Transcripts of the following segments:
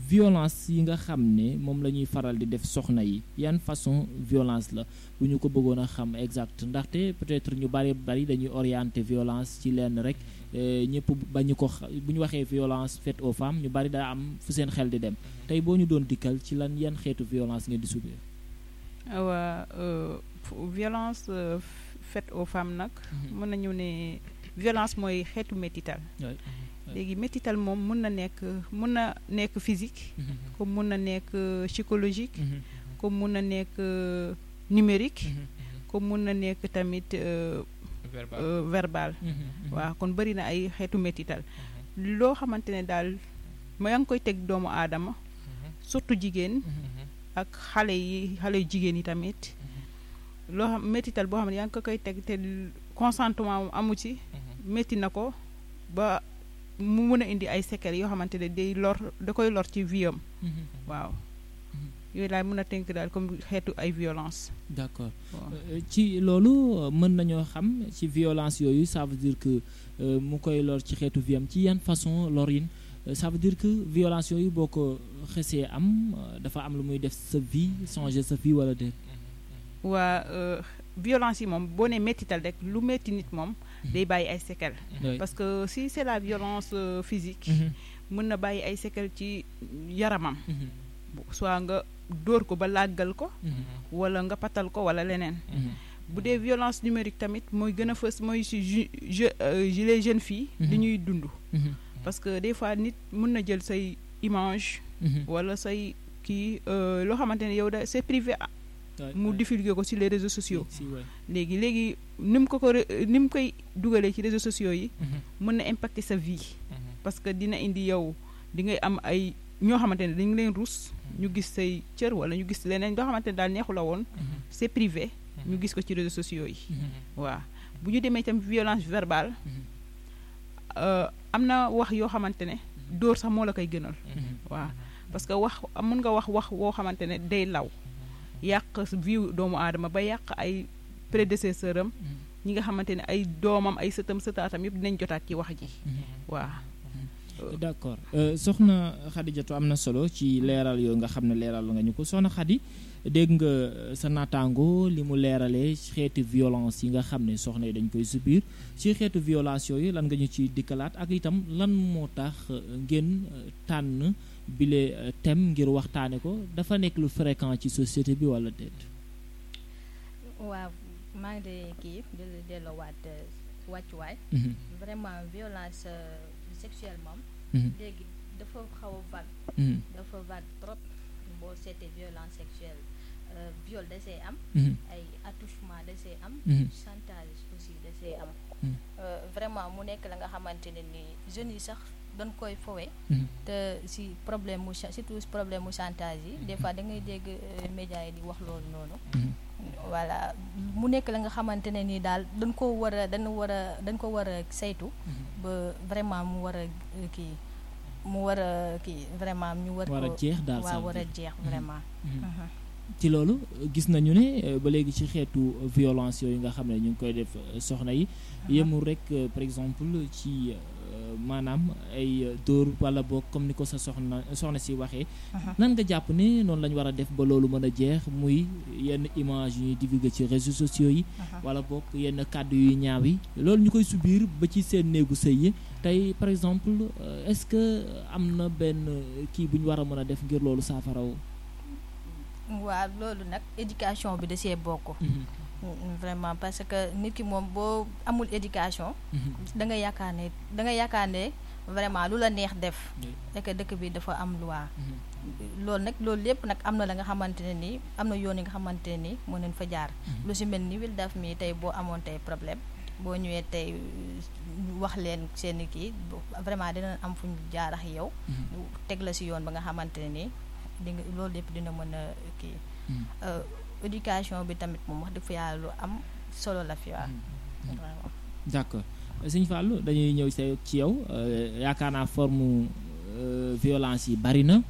violence yi nga xam ne moom la ñuy faral di def soxna yi yan façon violence la bu ñu ko bëggoon a xam exact ndaxte peut-être ñu bari bari dañuy orienter violence ci lenn rek ñëpp ba ñu ko bu ñu waxee violence faite aux femmes ñu bari daa am fu seen xel di dem tey boo ñu doon dikkal ci lan yan xeetu violence ngeen di subir. waa violence faite aux femmes nag. mën nañu ne violence mooy xeetu métital. léegi métital moom mun na nekk mun na nekk physique. comme mun na nekk psychologique. comme mun na nekk numérique. comme mun na nekk tamit. verbal waaw kon bëri na ay xeetu métital loo xamante ne daal ma yaa ngi koy teg doomu aadama surtout jigéen ak xale yi xale yu jigéen yi tamit loo xam métital boo xam ne yaa ngi ko koy teg te consentement amu ci métti na ko ba mu mën a indi ay séquelles yoo xamante ne day lor da koy lor ci vie am waaw yooyu laay mën a tënk daal comme xeetu ay violence d'accord ci loolu mën nañoo xam ci violence yooyu ça veut dire que mu koy lor ci xeetu vie am ci yan façon lor yin ça veut dire que violence yooyu boo ko xesee am dafa am lu muy def sa vie changer sa vie wala déet waa violence yi moom boo nee méttital rek lu métti nit moom day bàyyi ay séquelles parce que si c'est la violence physique mën na bàyyi ay séquelles ci yaramam soit nga dóor ko ba làggal ko wala nga patal ko wala leneen bu dee violence numérique tamit mooy gën a fës mooy si je les jeunes filles li ñuy dund parce que des fois nit mën na jël say image wala say kii loo xamante ne yow da c'est privé mu divulguer ko ci les réseaux sociaux léegi léegi ni mu ko ko ni mu koy dugalee ci réseaux sociaux yi mën na impacter sa vie parce que dina indi yow di ngay am ay ñoo xamante ne dañu leen rus ñu gis say cër wala ñu gis leneen loo xamante ne daal neexu la woon c'est privé ñu gis ko ci réseaux sociaux yi waaw bu ñu demee itam violence verbale am na wax yoo xamante ne dóor sax moo la koy gënal waaw parce que wax mën nga wax wax woo xamante ne day law yàq vie doomu aadama ba yàq ay prédécesseur am ñi nga xamante ne ay doomam ay sëtam sëtaatam yëpp dinañ jotaat ci wax ji waaw d'accord soxna Xadijatu am na solo ci leeral yooyu nga xam ne leeral nga ñu ko soxna Xadi dégg nga sa naataango li mu leeralee xeetu violence yi nga xam ne soxna yi dañ koy subir ci xeetu violence yooyu lan nga ñu ci dikkalaat ak itam lan moo tax ngeen tànn bile thème ngir waxtaane ko dafa nekk lu fréquent ci société bi wala déet waaw maa ngi de kii di la delloowaat wàccuwaay vraiment violence sexuelle moom léegi dafa xaw a vague dafa vague trop boo seetee violence sexuelle viol da see am ay attouchement da see am chantage aussi da see am vraiment mu nekk la nga xamante ne ni jeunes yi sax dañ koy fowe te si problème mu surtout problème mu chantage yi des fois da ngay dégg médias yi di wax loolu noonu voilà mu nekk la nga xamante ne nii daal dañ ko war a dañ war a dañ ko war a saytu ba vraiment mu war a kii mu war a kii vraiment ñu war war a jeex daal waaw war a jeex vraiment ci loolu gis nañu ne ba léegi ci xeetu violence yooyu nga xam ne ñu ngi koy def soxna yi yemul rek par exemple ci maanaam ay dóor wala boog comme ni ko sa soxna soxna si waxee nan nga jàpp ne noonu la ñu war a def ba loolu mën a jeex muy yenn image yu ñuy divulguer ci réseaux sociaux yi wala boog yenn kàddu yu ñaaw yi loolu ñu koy subir ba ci seen néegu sëy yi tey par exemple est-ce que am na benn kii bu ñu war a mën a def ngir loolu saafaraw waaw loolu nag éducation bi da see bokk vraiment parce que nit ki moom boo amul éducation da nga yaakaar ne da nga yaakaar ne vraiment lu la neex def fekk dëkk bi dafa am loi loolu nag loolu lépp nag am na la nga xamante ne nii am na yoon yi nga xamante ne nii mën nañ fa jaar lu si mel ni wil daf mi tey boo amoon tey problème boo ñëwee tey wax leen seen kii vraiment dina am fu ñu jaar ak yow teg la si yoon ba nga xamante ne nii di nga loolu lépp dina mën a kii éducation bi tamit moom wax dëgg fa yàlla lu am solo la fi waaw d'accord sëñ Fallou dañuy ñëw ci yow yaakaar naa forme violence yi bari na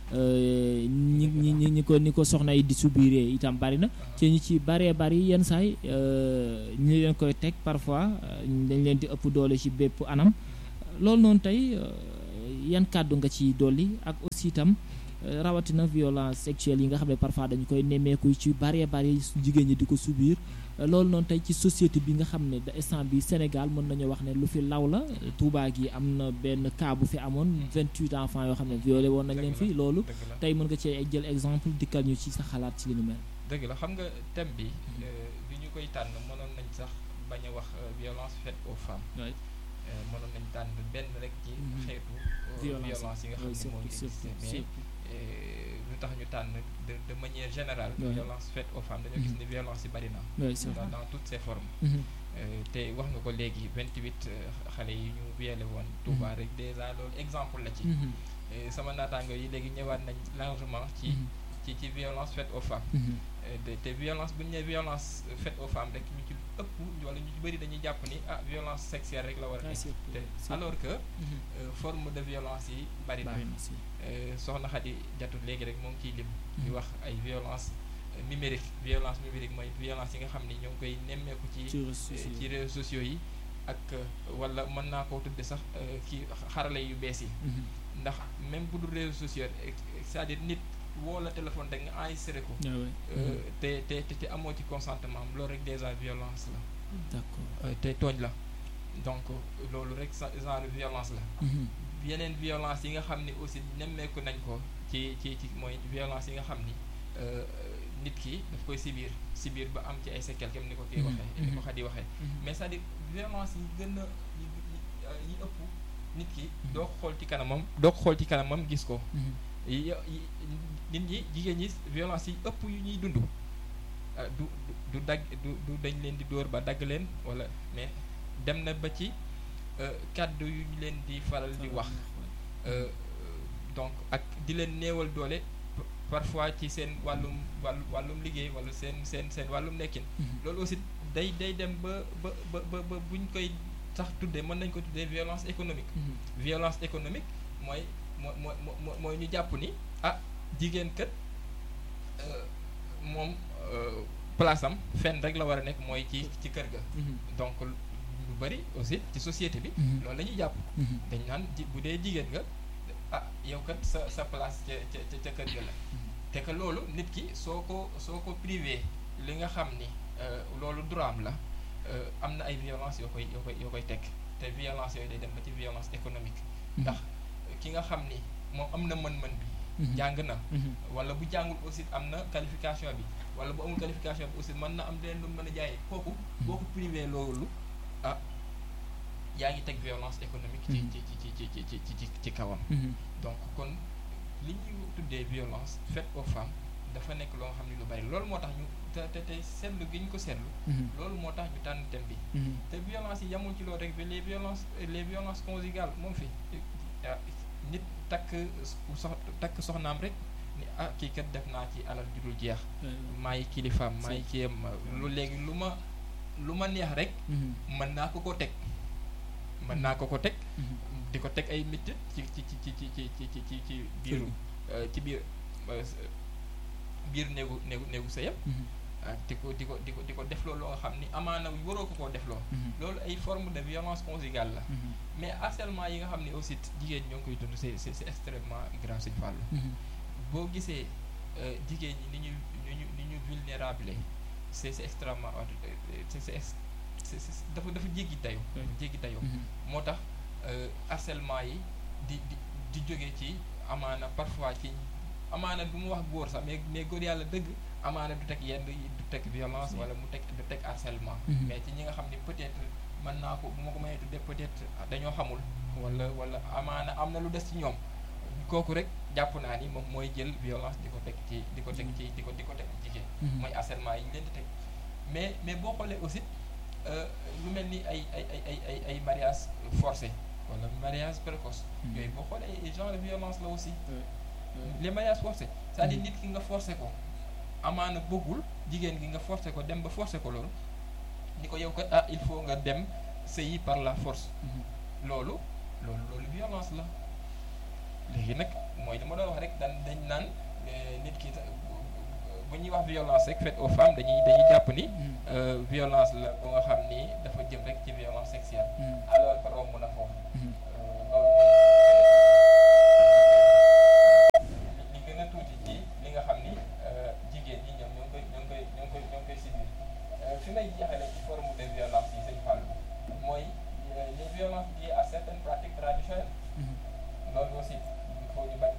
ñi ñi ñi ko ni ko soxna yi di subiree itam bari na ci ñi ci baree bari yenn saay ñi leen koy teg parfois dañ leen di ëpp doole ci bépp anam loolu noonu tey yan kàddu nga ci dolli ak aussi itam rawatina violence sexuelle yi nga xam ne parfois dañu koy nemmeeku ci bari bari jigéen ñi di ko subir loolu noonu tey ci société bi nga xam ne instant bi Sénégal mën nañu wax ne lu fi law la Touba gi am na benn cas bu fi amoon vingt-huit enfants yoo xam ne violé woon nañ leen fii loolu tey mën nga cee jël exemple dikkal ñu ci sa xalaat ci li nu mel dëgg la xam nga thème bi bi ñu koy tànn mënoon nañ sax bañ a wax violence faite aux femmes mënoon nañ tànn benn rek ci xeetu violence yi nga xam ne moo ngi existé mais lu tax ñu tànn de de manière générale violence faite aux femmes dañoo gis ni violence yi bari na dans toutes ses formes te wax nga ko léegi vingt-huit xale yi ñu violé woon Touba rek déjà loolu exemple la ci sama naataango yi léegi ñëwaat nañ largement ci ci ci violence faite aux femmes te violence bu ñu nee violence faite aux femmes rek ñu ci ëpp wala ñu ci bëri dañuy jàpp ni ah violence sexuelle rek la war a nekk te alors que forme de violence yi bari na soxna Xadi jatu léegi rek moo ngi ciy lim di wax ay violence numérique violence numérique mooy violence yi nga xam ni ñoo ngi koy nemmeeku ci ci réseaux sociaux yi ak wala mën naa koo tudde sax ci xarale yu bees yi ndax même bu dul réseaux sociaux c'est-à-dire nit woo la téléphone rek nga enregistré ko te te te amoo ci consentement loolu rek déjà violence la d'accord te tooñ la donc loolu rek genre violence la yeneen violence yi nga xam ni aussi nemmeeku nañ ko ci ci ci mooy violence yi nga xam ni nit ki daf koy sibir sibir ba am ci ay séquelles comme ni ko kii waxee ni ko Xadi waxee mais c'est-à-dire violence yi gën a yi ëpp nit ki doo ko xool ci kanamam doo ko xool ci kanamam gis ko nit ñi jigéen ñi violence yi ëpp yu ñuy dund du du dagg du du dañ leen di dóor ba dagg leen wala mais dem na ba ci kàddu yu ñu leen di faral di wax donc ak di leen néewal doole parfois ci seen wàllum wàllu wàllum liggéey wala seen seen seen wàllum nekkin loolu aussi day day dem ba ba ba ba buñ koy sax tuddee mën nañ ko tuddee violence économique violence économique mooy moo moo mooy ñu jàpp ni ah jigéen kat moom place am fenn rek la war a nekk mooy ci ci kër ga donc lu bari aussi ci société bi loolu la ñuy jàpp dañ naan ji bu dee jigéen nga ah yow kat sa sa place ca ca ca kër ga la te que loolu nit ki soo ko soo ko privé li nga xam ni loolu droit am la am na ay violence yoo koy yoo koy yoo koy teg te violence yooyu day dem ba ci violence économique ndax ki nga xam ni moom am na mën-mën bi jàng na wala bu jàngul aussi am na qualification bi wala bu amul qualification bi aussi mën na am leen lu mën a jaayee kooku boo ko privé loolu ah yaa ngi teg violence économique ci ci ci ci ci ci ci ci kawam donc kon li ñuy tuddee violence faite aux femmes dafa nekk loo xam ne lu bari loolu moo tax ñu te te te seetlu gi ñu ko seetlu loolu moo tax ñu tànn thème bi te violence yi yamul ci loolu rek les violences les violences conjugales moom fi nit takk sox takk soxnaam rek ni ah kii kat def naa ci alal ju dul jeex maay kilifaam maay kiyam lu léegi lu ma lu ma neex rek mën naa ko ko teg mën naa ko ko teg di ko teg ay métti ci ci ci ci ci ci ci ci ci biiru ci biir biir néegu néegu néegu sëyam di ko di ko di ko di ko defloo loo nga xam ni amaana waroo ko koo defloo loolu ay forme de violence conjugale la mais harcèlement yi nga xam ne aussi jigéen ñoo ngi koy dund c'est c'est extrêmement grave Sëñ Fallu boo gisee jigéen ñi ni ñu ni ñu ni ñu vulnérable c'est c'est extrêmement c'est c'est dafa dafa jéggi dayoo jéggi dayoo moo tax harcèlement yi di di di jóge ci amaana parfois ci amaana du mu wax góor sax mais mais góor yàlla dëgg amaana du teg yenn du teg violence wala mu teg du teg harcèlement mais ci ñi nga xam ne peut-être mën naa ko bu ma ko mënee tuddee peut-être dañoo xamul wala wala amaana am na lu des ci ñoom kooku rek jàpp naa ni moom mooy jël violence di ko teg ci di ko teg ci di ko di ko teg jigéen mooy harcèlement yi ñu leen di teg mais mais boo xoolee aussi lu mel ni ay ay ay ay ay ay mariage forcé wala mariage précoce yooyu boo xoolee ay genre de violence la aussi les mariages forcés c'est-à-dire nit ki nga forcé ko amaana bëggul jigéen gi nga forcé ko dem ba forcé ko loolu ni ko yow kat ah il faut nga dem sëyi par la force loolu loolu loolu violence la léegi nag mooy li ma doon wax rek dañ dañ naan nit ki bu ñuy wax violence rek faite aux femmes dañuy dañuy jàpp ni violence la bu nga xam ni dafa jëm rek ci violence sexuelle alors que romb na foofu loolu mooy jeexale ci forme de violence yi sëñ Fall mooy les violences liées à